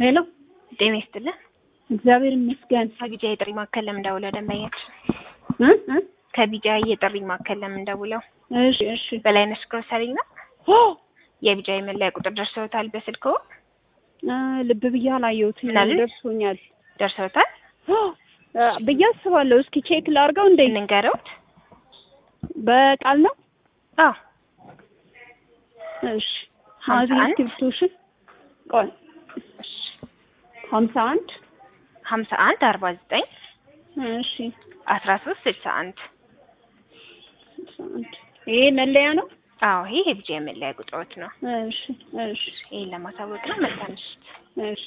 ሄሎ ጤና ይስጥልን። እግዚአብሔር ይመስገን። ከቢጃ የጥሪ ማዕከል ለምን ደውለው ደንበኛችን እ እ ከቢጃ የጥሪ ማዕከል ለምን ደውለው? እሺ እሺ። በላይነሽ ግሮሰሪ ነው። ኦ የቢጃ የመለያ ቁጥር ደርሰውታል? በስልክዎ አ ልብ ብዬ አላየሁትም። ምን አሉኝ? ደርሶኛል ደርሰውታል? ኦ አ ብዬ አስባለሁ። እስኪ ቼክ ላድርገው እንዴ? እንንገረውት? በቃል ነው? አዎ እሺ። ሀምሳ ማዚ አንድ እስክሪብቶሽን ቆይ እሺ። ሀምሳ አንድ ሀምሳ አንድ አርባ ዘጠኝ እሺ አስራ ሶስት ስልሳ አንድ ስልሳ አንድ ይሄ መለያ ነው? አዎ ይሄ የቢጃ የመለያ ቁጥሮት ነው። እሺ እሺ ይሄን ለማሳወቅ ነው። መልካም ምሽት። እሺ